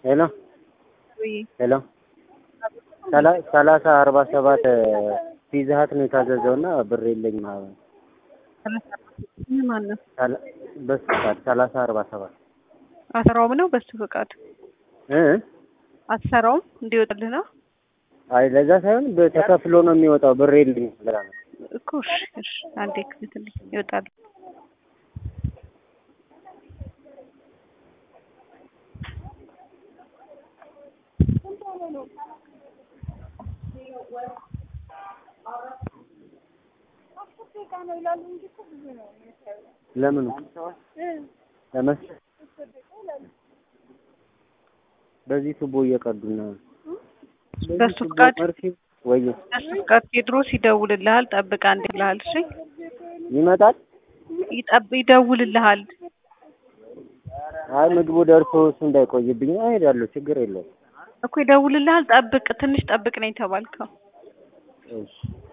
ሄሎ ወይ ሄሎ ሰላ- ሰላሳ አርባ ሰባት ፒዛ ሀት ነው የታዘዘው እና ብር የለኝም። አሁን ምን ማን ነው ሰላ- በሱ ፈቃድ ሰላሳ አርባ ሰባት አሰራውም ነው በሱ ፈቃድ እ አትሰራውም እንዲወጣልህ ነው አይ ለዛ ሳይሆን በ- ተከፍሎ ነው የሚወጣው ብር የለኝም ብላ ነው። እኮ እሺ እሺ አንዴ ክፍትልኝ ይወጣል ለምኑ ለመስ በዚህ ቱቦ እየቀዱ ነው። በሱ ፈቃድ መርፌ ወይ በሱ ፈቃድ ቴድሮስ ይደውልልሃል ጠብቅ አንዴ ብለሃል እሺ ይመጣል። ይጠብ ይደውልልሃል አይ ምግቡ ደርሶ እሱ እንዳይቆይብኝ እሄዳለሁ። ችግር የለውም። እኮ ይደውልልሃል ጠብቅ ትንሽ ጠብቅ ነው የተባልከው እሺ